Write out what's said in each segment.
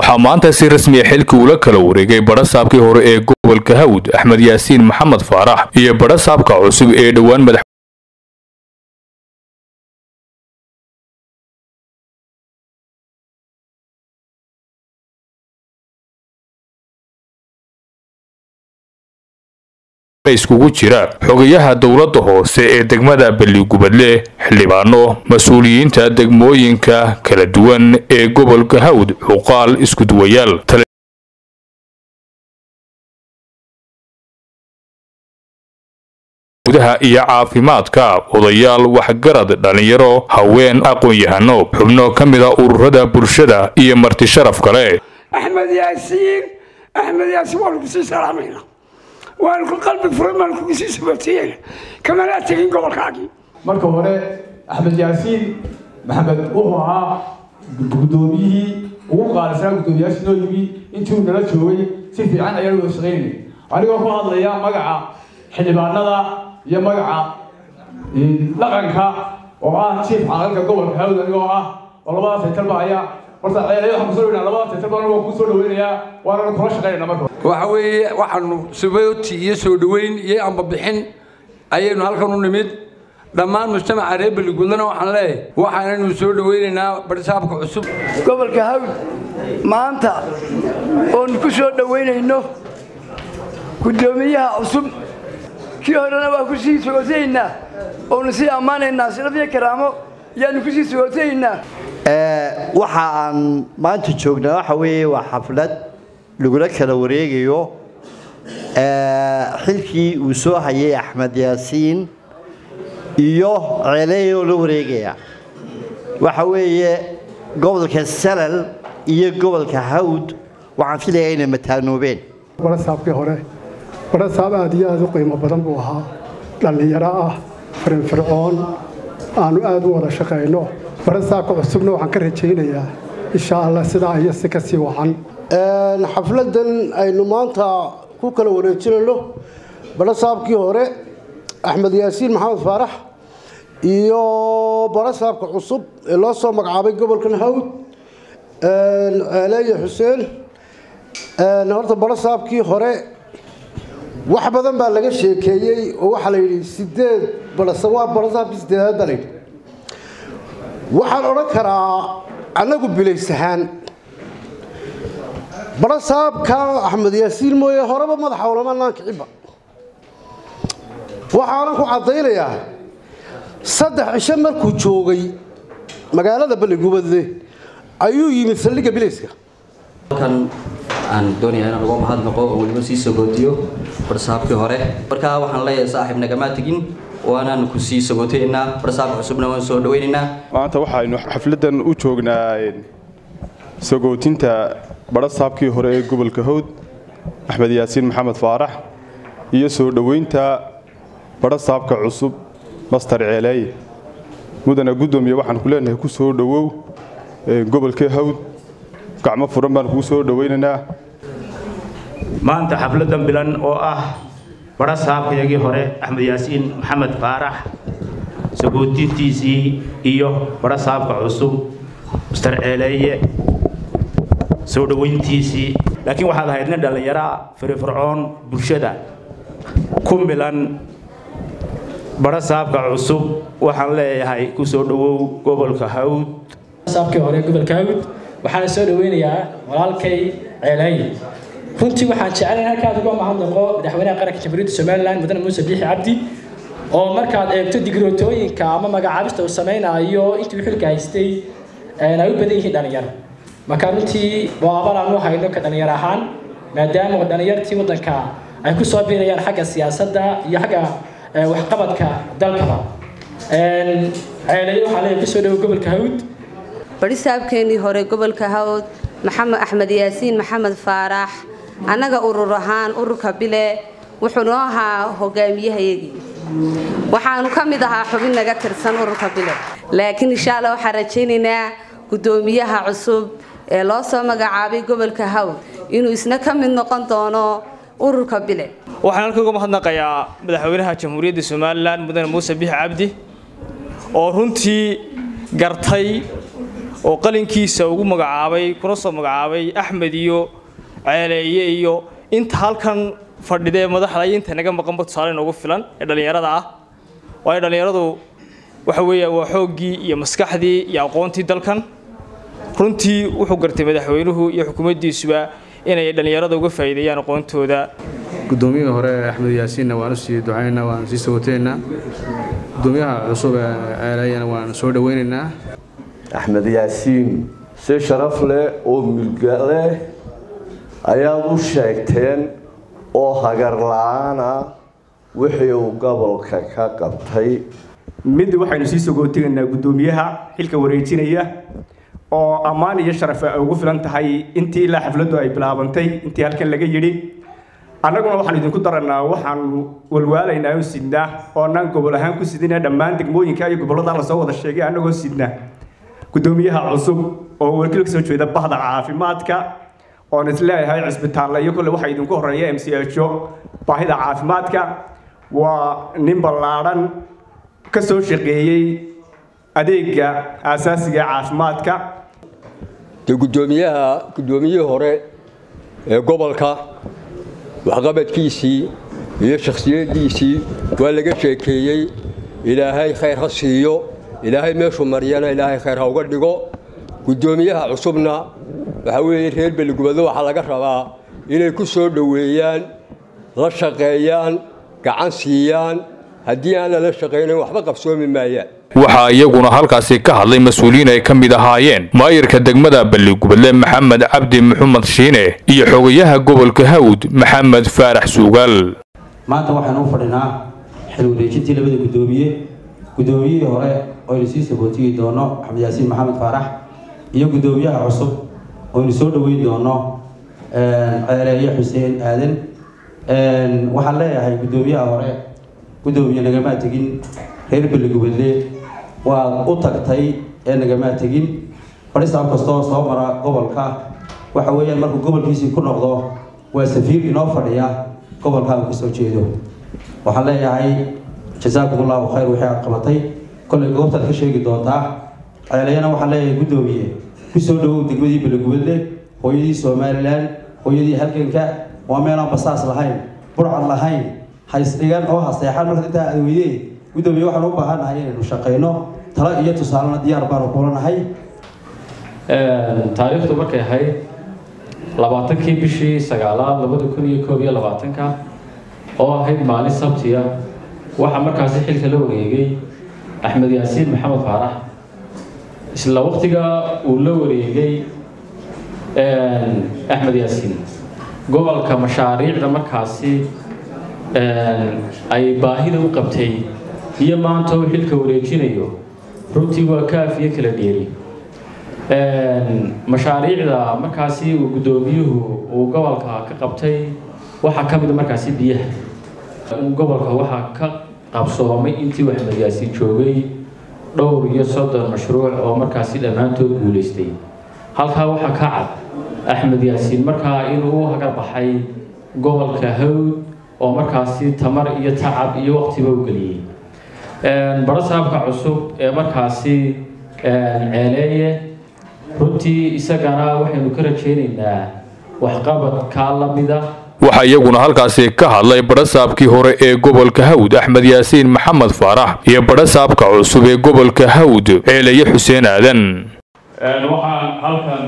waxaa maanta si rasmiya xilkii ula kala wareegay badhasaabkii hore ee gobolka hawd axmed yaasiin maxamed faarax iyo badhasaabka cusub ee dhowaan madax iskugu jira xogayaha dowladda hoose ee degmada balligubadle xildhibaano mas-uuliyiinta degmooyinka kala duwan ee gobolka hawd xuqaal iskuduwayaal gudaha iyo caafimaadka odayaal waxgarad dhallinyaro haween aqoon-yahano xubno ka mida ururada bulshada iyo marti sharaf kale axmed yaasiin axmed yaasiin waanu kusii salaamayna waanu ku qalbi furan baanu kugu sii sabatiyeen kamanaa tegin gobolkaagii marka hore axmed yaasiin maxamed wuxuu ahaa guddoomiyihii ugu qaalisanaa guddoomiyaashii noo yimi intii uu nala joogay si fiican ayaan wada shaqaynayay anigoo ku hadlaya magaca xildhibaanada iyo magaca dhaqanka oo ah jiif caqalka gobolka hawd anigoo ah oo labadaas haytalba ayaa horta ceelaya waxaan kusoo dhaweynaa labadaas haytalba anigoo kusoo dhaweynayaa waananu kula shaqaynayna marka waxa weeye waxaanu subooti iyo soo dhoweyn iyo ambabixin ayaynu halkan u nimid dhammaan mujtamaca reer beligudlana waxaan leeyahay waxaanaynu soo dhoweynaynaa barsaabka cusub gobolka hawd maanta oonu ku soo dhoweynayno guddoomiyaha cusub kii horena waa ku sii sogotanaynaa oonu sii ammaanaynaa sharaf iyo karaamo ayaanu ku sii sogotanaynaa waxa aan maanta joognaa waxa weeye waa xaflad lagula kala wareegayo xilkii uu soo hayay axmed yaasiin iyo ceeleeyoo la wareegaya waxa weeye gobolka salal iyo gobolka hawd waxaan filayaa inay mataanoobeen barasaabkii hore barasaab aad iyo aad u qiimo badan buu ahaa dhallinyaro ah firnfircoon aanu aad u wada shaqayno barasaabka cusubna waxaan ka rajaynayaa insha allah sidaa iyo si kasii wacan xafladan aynu maanta ku kala wareejinayno barasaabkii hore axmed yaasiin maxamed faarax iyo barasaabka cusub ee loo soo magacaabay gobolkan hawd ceeleeye xuseen horta barasaabkii hore wax badan baa laga sheekeeyey oo waxaa la yidhi sideed waa barasaabkii sideedaad baa layidhi waxaan odhan karaa annagu bilaysahaan barasaabka axmed yaasiin mooye horeba madaxa olamanaan kiciba waxaanan ku caddaynayaa saddex cisho markuu joogay magaalada balligubadle ayuu yimid saldhigga bilayska halkan aan doonaya inaan uga mahadnaqo oo weliba sii sagootiyo barsaabkii hore markaa waxaan leeyahay saaxiib nagamaa tegin waanaan ku sii sagootaynaa barsaabka cusubna waan soo dhawaynaynaa maanta waxaynu xafladan u joognaa sagootinta badhasaabkii hore ee gobolka hawd axmed yaasiin maxamed faarax iyo soo dhoweynta badhasaabka cusub master ceeleeye mudana guddoomiye waxaan ku leenahay ku soo dhowow gobolka hawd gacmo furan baan kuu soo dhoweynaynaa maanta xafladan bilan oo ah badhasaabkayagii hore axmed yaasiin maxamed faarax sagootintiisii iyo badhasaabka cusub master ceeleeye soo dhoweyntiisii laakiin waxaad ahayd nin dhallinyaraa firifircoon bulshada ku milan badhasaabka cusub waxaan leeyahay ku soo dhowow gobolka hawd saabkii hore gobolka hawd waxaana soo dhaweynayaa walaalkay ceelaaye runtii waxaan jecelahay halkaad uga mahadnaqo madaxweynaha qaranka jamhuuriyadda somalilan mudane muuse biixi cabdi oo markaad eegto digrootooyinka ama magacaabista uu samaynayo intii xilka haystay ay u badan yihiin dhallinyaro marka runtii waa abal aan u hayno ka dhallinyar ahaan maadaama dhallinyartii waddanka ay ku soo biirayaan xagga siyaasadda iyo xagga waxqabadka dalkaba ceelayo waxaa leeyahay kusoo dhowo gobolka hawd barisaabkeenii hore gobolka hawd maxamed axmed yaasiin maxamed faarax annaga urur ahaan ururka bile wuxuu noo ahaa hogaamiyahayagii waxaanu ka mid ahaa xubin naga tirsan ururka bile laakiin insha alla waxaan rajaynaynaa guddoomiyaha cusub ee loo soo magacaabay gobolka hawd inuu isna ka mid noqon doono ururka bile waxaan halka uga mahadnaqayaa madaxweynaha jamhuuriyadda somalilan mudane muuse biixi cabdi oo runtii gartay oo qalinkiisa ugu magacaabay kuna soo magacaabay axmed iyo ceeleeye iyo inta halkan fadhidee madaxda iyo inta naga maqanba tusaale noogu filan ee dhallinyarada ah waayo dhallinyaradu waxa weeya waa xooggii iyo maskaxdii iyo aqoontii dalkan runtii wuxuu gartay madaxweynuhu iyo xukuumaddiisuba inay dhallinyarada uga faa'iideeyaan aqoontooda guddoomiyihii hore axmed yaasiinna waan usii ducaynaynaa waan sii sagoteynaa gudoomiyaha cusub ee ceeleeyana waan soo dhoweynaynaa axmed yaasiin si sharaf leh oo milga leh ayaad u sheegteen oo hagar la-aana wixii uu gobolka ka qabtay mid waxaynu sii sagootigaynaa guddoomiyaha xilka wareejinaya oo ammaan iyo sharaf ay ugu filan tahay intii ilaa xafladdu ay bilaabantay intii halkan laga yidhi annaguna waxaan idinku daranaa waxaanu walwaalaynaa oo sidnaa oo annaan gobol ahaan ku sidina dhammaan degmooyinka iyo gobollada lasoo wada sheegay annagoo sidna guddoomiyaha cusub oo wakiil kasoo jeeda bahda caafimaadka oon isleeyahay cisbitaalla iyo kolle waxaa idinku horeeya m c ho baahida caafimaadka waa nin ballaadhan ka soo shaqeeyey adeega aasaasiga caafimaadka dee guddoomiyaha guddoomiyihii hore ee gobolka waxqabadkiisii iyo shakhsiyaddiisii waa laga sheekeeyey ilaahay khayr ha siiyo ilaahay meeshuu mariyana ilaahay khayr ha uga dhigo guddoomiyaha cusubna waxaa weeye reer beligubado waxaa laga rabaa inay ku soo dhoweeyaan la shaqeeyaan gacan siiyaan haddii aan lala shaqaynin waxba qabsoomi maayaan waxaa iyaguna halkaasi ka hadlay mas-uuliyiin ay ka mid ahaayeen maayirka degmada balligubadle maxamed cabdi maxamed shiine iyo xogayaha gobolka hawd maxamed faarax suugaal maanta waxaanu u fadhinaa xil wareejintii labada guddoomiye guddoomiyihii hore oo aynu sii sabootiyi doono axmed yaasiin maxamed faarax iyo guddoomiyaha cusub oo aynu soo dhoweyn doono ceeleeye xuseen aadan waxaan leeyahay guddoomiyaha hore guddoomiye nagamaa tegin reer beligubadle waad u tagtay ee nagamaa tegin barisaab kastoo soo mara gobolka waxa weeyaan markuu gobolkiisii ku noqdo waa safiir inoo fadhiya gobolka uu kasoo jeedo waxaan leeyahay jasaakum allahu khayr wixii aad qabatay kollay goobtaad ka sheegi doontaa ceeleyana waxaan leeyahay guddoomiye kusoo dhowow degmadii beligubadle hooyadii somalilan hooyadii halganka waa meelaan basaas lahayn burcad lahayn haysdhigan oo haseexan marka intaa aad weydee guddoomiye waxaan u baahannahay inaynu shaqayno talo iyo tusaalena diyaar baanu kulanahay taariikhdu markay ahayd labaatankii bishii sagaalaad labada kun iyo koob iyo labaatanka oo ahayd maalin sabtiya waxaa markaasi xilka la wareegay axmed yaasiin maxamed faarax isla waqtiga uu la wareegay axmed yaasiin gobolka mashaariicda markaasi ay baahida u qabtay iyo maanta uu xilka wareejinayo runtii waa kaafiyo kala dheeri mashaariicda markaasi uu guddoomiyuhu uu gobolka ka qabtay waxaa ka mid markaasi biyaha gobolka waxaa ka qabsoomay intii axmed yaasiin joogay dhowr iyo soddon mashruuc oo markaasi dhammaantood guulaystay halkaa waxaa ka cad axmed yaasiin markaa inuu u hagar baxay gobolka hawd oo markaasi tamar iyo tacab iyo waqtiba u geliyey barasaabka cusub ee markaasi ceeleeye runtii isagana waxaynu ka rajaynaynaa waxqabadkaa la mida waxaa iyaguna halkaasi ka hadlay badhasaabkii hore ee gobolka hawd axmed yaasiin maxamed faarax iyo badhasaabka cusub ee gobolka hawd ceeleye xuseen aadan waxaan halkan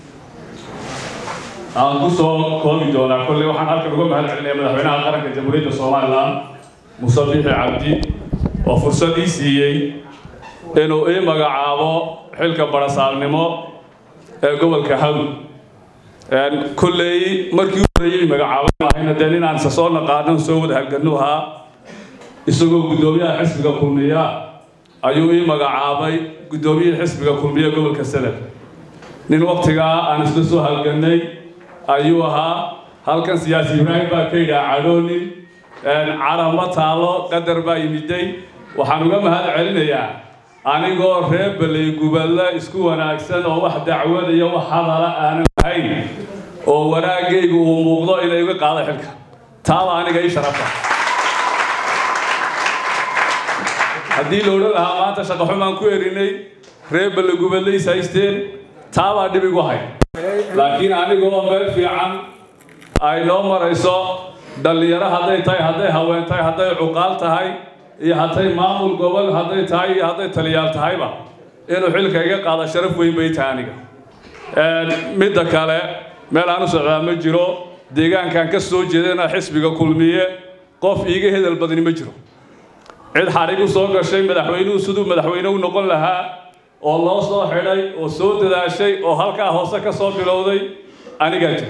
aan ku soo koobi doonaa kolley waxaan halkan uga mahad celinaya madaxweynaha qaranka jamhuuriyadda somalilan muuse biixi cabdi oo fursad ii siiyey inuu ii magacaabo xilka badhasaabnimo ee gobolka hawd kolley markii u horeeyey magacaabay ahayna dee ninaan isa soo naqaanan soo wada halganu ahaa isagoo guddoomiyaha xisbiga kulmiya ayuu ii magacaabay guddoomiyihii xisbiga kulmiya gobolka sanad nin waqtigaa aan isla soo halganay ayuu ahaa halkan siyaasi ibraahim baa ka yidhaha cadhoonin carama taalo qadar baa yimiday waxaan uga mahad celinayaa anigoo reer baley gubadle isku wanaagsan oo wax dacwad iyo wax hadala aanan lahayn oo wanaagaygu uu muuqdo inay iga qaada xilka taaba aniga ii sharafa haddii la odhan lahaa maanta shaqo xumaan ku erinay reer balligubadlays haysteen taabaa dhib igu hay laakiin anigoo meel fiican ay noo marayso dhallinyaro hadday tahay hadday haween tahay hadday cuqaal tahay iyo hadday maamul gobol hadday tahay iyo hadday taliyaal tahayba inuu xilka iga qaado sharaf weyn bay tahay aniga midda kale meel aan u socdaa ma jiro deegaankan ka soo jeedana xisbiga kulmiye qof iiga hedel badni ma jiro cid xarig u soo gashay madaxweynuhu siduu madaxweyne u noqon lahaa oo loo soo xidhay oo soo dadaashay oo halkaa hoose ka soo bilowday anigaa jira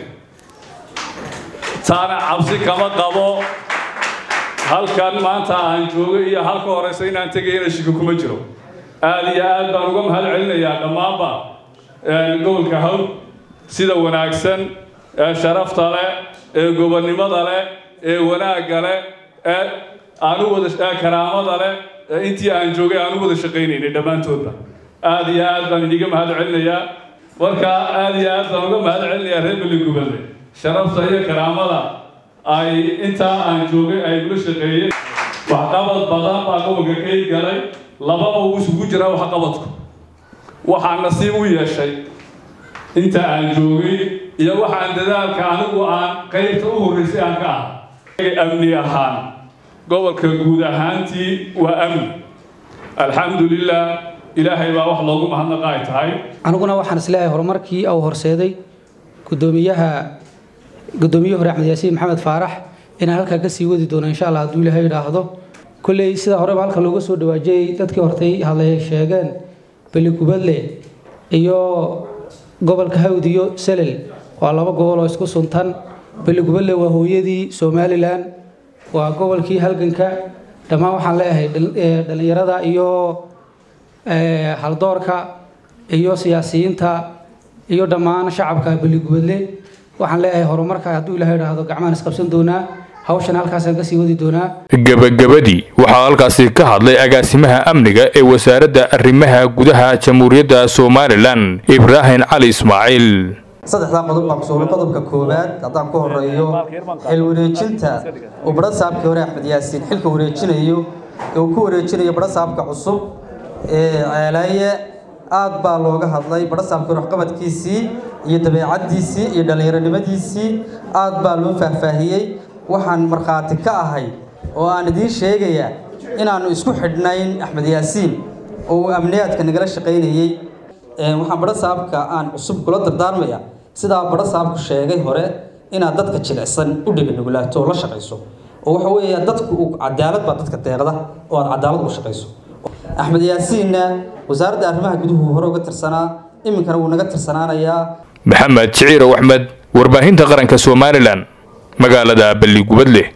taana cabsi kama qabo halkan maanta aan joogo iyo halka horeysa inaan tegayana shiki kuma jiro aad iyo aad baan uga mahad celinayaa dhammaanba gobolka hawd sida wanaagsan ee sharafta leh ee gobonnimada leh ee wanaagga leh ee aanu wada karaamada leh ee intii aan joogay aanu wada shaqaynaynay dhammaantoodba aad iyo aad baan idiga mahad celinayaa marka aad iyo aad baan uga mahad celinayaa reer beligubadle sharafta iyo karaamada ay intaa aan joogay ay gula shaqeeyeen waxqabad badan baa gobolka ka galay lababa uu isugu jiraa waxqabadku waxaan nasiib u yeeshay inta aan joogay iyo waxaan dadaalka anigu aan qaybta u horreysay aan ka ahay amni ahaan gobolka guud ahaantii waa amni alxamdulilah ilaahay baa wax loogu mahadnaqa ay tahay aniguna waxaan isleeyahay horumarkii uu horseeday gudoomiyaha gudoomiyihii hore axmed yaasiin maxamed faarax inaan halkaa kasii wadi doono insha allah hadduu ilaahay idhaahdo kolley sida horeba halka looga soo dhawaajiyey dadkii hortay hadlay sheegeen beligubadle iyo gobolka hawd iyo selel waa laba gobol oo isku suntan beligubadle waa hooyadii somalilan waa gobolkii halganka dhammaan waxaan leeyahay dhallinyarada iyo haldoorka iyo siyaasiyiinta iyo dhammaan shacabka beligubadle waxaan leeyahay horumarka hadduu ilaahay idhaahdo gacmahan isqabsan doonaa hawshan halkaasaan kasii wadi doonaa gebagabadii waxaa halkaasi ka hadlay agaasimaha amniga ee wasaaradda arrimaha gudaha jamhuuriyadda somalilan ibraahim cali ismaaciil saddexdaa qodob baan kusugnay qodobka koowaad haddaan ku horeeyo xil wareejinta uu badhasaabkii hore axmed yaasiin xilka wareejinayo ee uu ku wareejinayo badhasaabka cusub ee ceelaaye aad baa looga hadlay badhasaabkii hore waxqabadkiisii iyo dabeecaddiisii iyo dhallinyaronimadiisii aad baa loo faahfaahiyey waxaan markhaati ka ahay oo aan idiin sheegayaa inaannu isku xidhnayn axmed yaasiin oo uu amniyaadka nagala shaqaynayey waxaan badhasaabka aan cusub kula dardaarmaya sidaa badhasaabku sheegay hore inaad dadka jilicsan u dheganugulaato oo la shaqayso oo waxa weeya dadku cadaalad baa dadka deeqda oo aad cadaalad ugu shaqayso axmed yaasiinna wasaaradda arrimaha guduhu hore uga tirsanaa iminkana wuu naga tirsanaanayaa maxamed jiciirow axmed warbaahinta qaranka somalilan magaalada balligubadleh